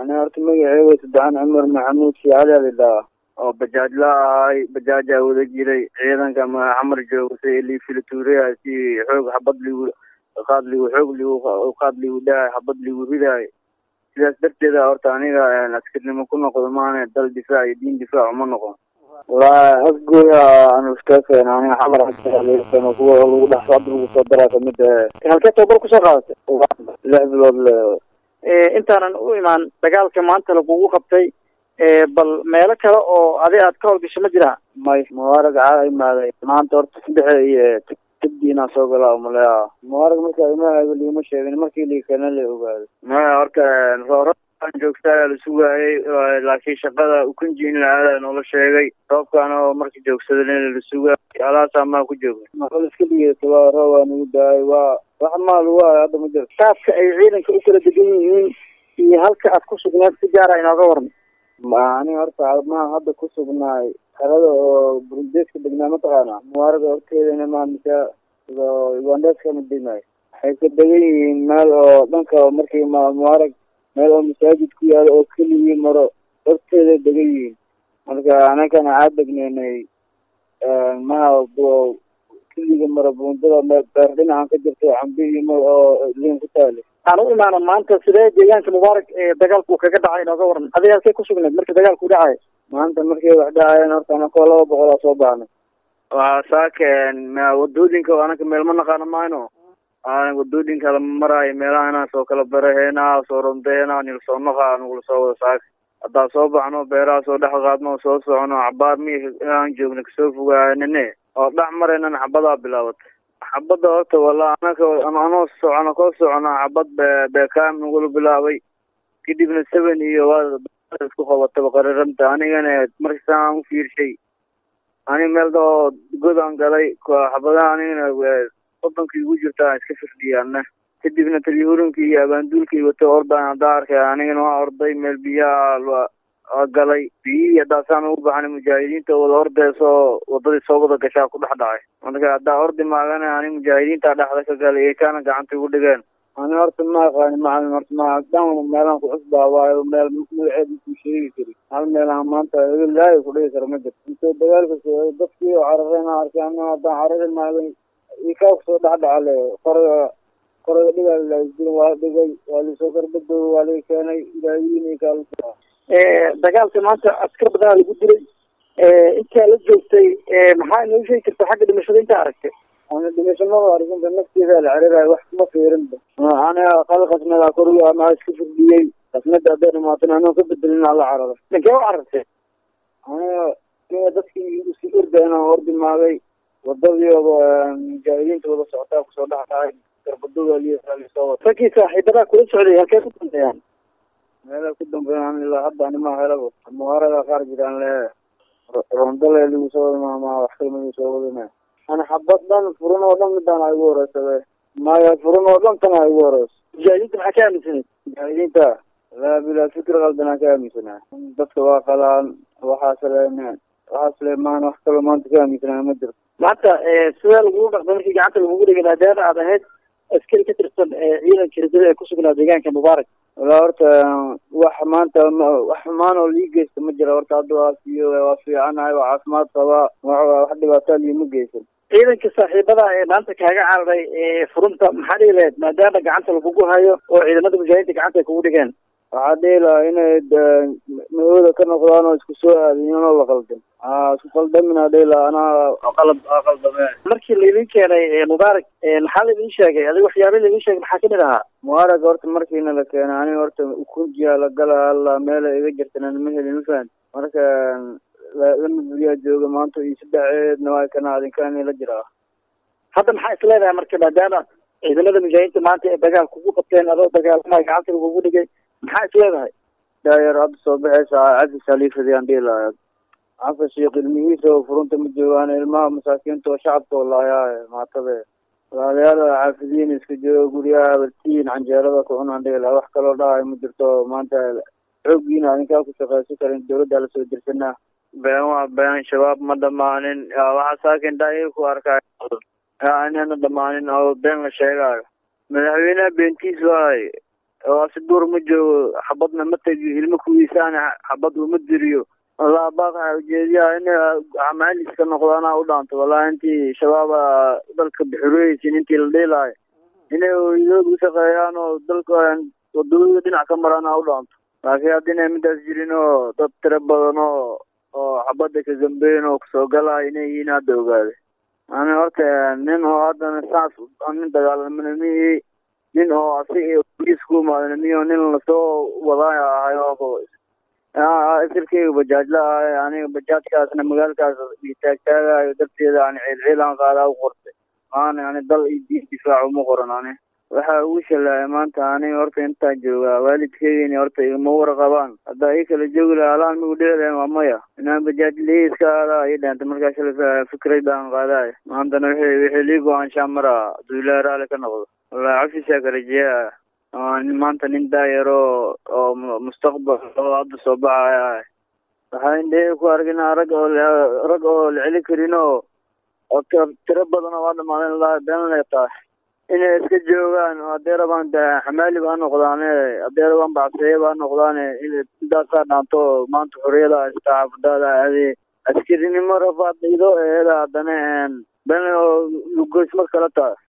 ani horta magaceyga saddexan cumar maxamuud shiicali alidhaa oo bajaaj la ahay bajaajaa wada jiray ciidanka ma xamar jooga si lii filituuriya si xoog xabad ligu qaad ligu xoog ligu qaad ligu dhahay xabad ligu ridaay sidaas darteeda horta aniga askarnimo ku noqdo maana dal difaac iyo diin difaac uma noqon walaa afgooya aan iska keena aniga xamar keeno kuwa lagu dhex hadda lagu soo daraa kamid halkee tababar kusoo qaadatay lix bilood le intaanan u imaan dagaalka maanta lagugu qabtay bal meelo kale oo adi aad ka howlgasho ma jiraa may mubaarag caa imaaday maanta horta saddexe iyo tabdiinaa soo galaa umaleya mubaarag marka imahayba liima sheegin markii liikana la ogaaday maya horta rooraan joogtaa la sugaayay laakiin shaqada ukunjiin la-aada noola sheegay roobkaan oo marka joogsadana la sugaayay alaasaa maa ku jooga maqal iska dhigeysa waa roob waa nagu daayay waa wax maa lagu hayo hadda ma jiro saabka ay ciidanka u kala degan yihiin iyo halka aad ku sugneed si gaara inooga warma aniga horta maa hadda ku sugnaay xerada oo burundeeska degnaa mataqaana mubaaraga horteedana maa mise ugandeeska ma degnaay waxay ka degan yihiin meel oo dhanka markii ma mubaarag meel oo masaajid ku yaalo oo keligii maro horteeda degan yihiin marka anagana caa degneynay maha keliga maro buundada beer dhinacan ka jirto cambi iyo mar oo liin ku taale aan u imaano maanta sidee deegaanka mubaarak ee dagaalku kaga dhacay inooga waran adiga halkay ku sugneed markii dagaalku dhacay maanta markay wax dhacayeen horta anakoo laba boqol aa soo baxnay waa saakeen wadooyinka anaka meel ma naqaano mayno wadooyinka lama maraayo meelaha soo kala baraheena soo rondeena nila soo naqa nagula soo wada saaka haddaa soo baxno beeraha soo dhex qaadno soo socono cabaar mi aan joogna kasoo fogaaynane oo dhex maraynan xabadaa bilaabatay xabadda horta wala anaka anoo socono koo soconaa xabad be beekaam nagula bilaabay kadibna seven iyo waa isku qabataba qariranta anigana markasaan u fiirshay ani meel oo godaan galay xabadaha anigana wadankii ugu jirta iska firdhiyaana kadibna talyahuurinkii iyo abaanduulkii wato ordaan haddaa arkay anigana waa orday meel biyaha galay biyihii haddaasaan ugu baxnay mujaahidiinta wada ordeysoo wadadii soo wada gashaa ku dhex dhacay marka haddaa ordi maagana ani mujaahidiinta dhexda ka galay ee kaana gacanta igu dhigeen ani horta ma aqaani macalin horta ma dhan meelaan ku cusbaa waayo meel magaceed makuu sheegi kari hal meelaan maanta ilaahi ku dhigi kara ma jirto intoo dagaalka socday dadkii oo carareen arkay ana haddaan carari maagay ikaa kusoo dhexdhacale qoriga qoriga dhigaa laisdirin waa dhigay waa lisoo garbadooga waa laga keenay ilaahiyin kaa dagaalka maanta askar badanaa lagu dilay intaa la joogtay maxaa inoo sheegi karta xagga dhimashada intaa aragtay ana dhimasho maba arkinta nafteeda la carirayo wax kuma fiirinba aniga qal qasnada koriga anaa iska firdhiyey qasnada hadday dhamaatana anoo ka bedelin ala cararo dhankee u carartay aniga kenya dadkii iska orda inaan ordi maagay wadadii mujaahidiinta wada socotaa kusoo dhex dhacay garbadooda lisoo wata raggii saaxiibadaa kula socday halkee ku dambeeyaan meela ku dambeeyaan ilaa hadda anima helaba mubaarada qaar jiraan le rondale ligu soo wada maamaa wax kalma ligu soo wadana ana xabad dhan furan oo dhan midaan igu horeysabe maya furan oo dhan tan igu horeyso mujaahidiinta maxaa ka aaminsanay mujaahidiinta laa bilaa fikir qaldanaa ka aaminsanaa dadka waa qalaan waxaas le waxaas le maan wax kaloo maanta ka aaminsanaa ma jirto maanta sidee lagugu dhaqday markii gacanta lagugu dhigay maadaama aad ahayd askari ka tirsan ciidanka ridada ee kusugnaa deegaanka mubaarak walaa horta wax maanta wax xumaan oo lii geysta ma jira horta hadda waa siiyo waa fiicanahay waa caafimaad qabaa wax dhibaataa liima geysan ciidanka saaxiibada ee maanta kaaga cararay furunta maxaa dhihi lahayd maadaama gacanta lagugu hayo oo ciidamada mujaahidiinta gacanta ay kugu dhigeen waxaa dhihi lahaa inay ma-ooda ka noqdaan oo isku soo aadiyan oo la qaldan isku qaldaminaa dhihi lahaa anaa qalab qaldame markii laydin keenay mubaarak maxaa laydin sheegay adiga waxyaaba laydin sheegay maxaa kamid ahaa mubaarak horta markiina la keenay aniga horta ukunjiya la gala alla meela iga jirtana ma helin ma fahan marka lama buriyaa jooga maanta iyo saddexeedna waa kana adinkaani la jiraa hadda maxaa is leedahay marka maadaama ciidamada mujaahidiinta maanta ee dagaal kugu qabteen adoo dagaalamaay gacanta lagugu dhigay maxaa is leedahay daayar hadda soo baxaysa cafis haliifadiyaan dhihi lahaa cafis iyo ilmihiisa oo furunta ma joogaan ilmaha masaakiinta oo shacabka oo laayaa maatabe walaalayaal xaafidiin iska jooga guryaha abartiin canjeerada ku cunaan dhihi lahaa wax kaloo dhahay ma jirto maanta xooggiina adinkaa ku shaqaysan karin dawladda lasoo dirsanaa been waa been shabaab ma dhamaanin waxaa saakin daayir ku arkaayo inana dhamaanin oo been la sheegaayo madaxweyneha beentiis waay oo si duur ma joogo xabadna ma tegi ilmo kuwiisaana xabad uma diriyo wallaa baaqaa ujeediyaa in maaliska noqdaana u dhaanto wallahi intii shabaaba dalka bixureysin intii la dhiilaayo inay hooyadood u shaqeeyaan oo dalka wadooyada dhinac ka maraana u dhaanto laakiin hadda inay midaas jirin oo dad tiro badan oo oo xabadda ka gambeyn oo kusoo galaayo inay yihiin hadda ogaaday ani horta nin oo haddana saas nin dagaalamana mihi nin oo asig boliis ku imaadana miyo nin lasoo wadaayo ahay oo isirkeyga bajaajla ahay aniga bajaajkaasna magaalkaas taagtaagayo darteeda ani ciilciilaan qaadaa u qortay maana ani dal iyo diin difaac uma qoran ani waxaa ugu shalaaya maanta aniga horta intaa joogaa waalidkeygani horta igama warqabaan haddaa ii kala joogi laha alaan migu dhici lahayn waa maya inaan bajaajlii iska aadaa ii dheentay markaa shalay fikrad baan qaadaay maantana wixii wixii lii go-aanshaa maraa hadduu ilaahi raali ka noqdo wallahi cafisaa ka rajeeyaa maanta nin daayaro oo mustaqbal oo hadda soo baxaya waxaa indhahey ku arginaa rag oo rag oo la celi karin oo oo tiro badan oo waa dhamaadeen la been lay tahay inay iska joogaan haddee rabaan xamaali baa noqdaane haddee rabaan bacseeye baa noqdaane intaasaa dhaanto maanta xorriyada haysta xaafadaada aadee askarinimo rafaad idoo eeda haddana been oo lugoysma kala tahay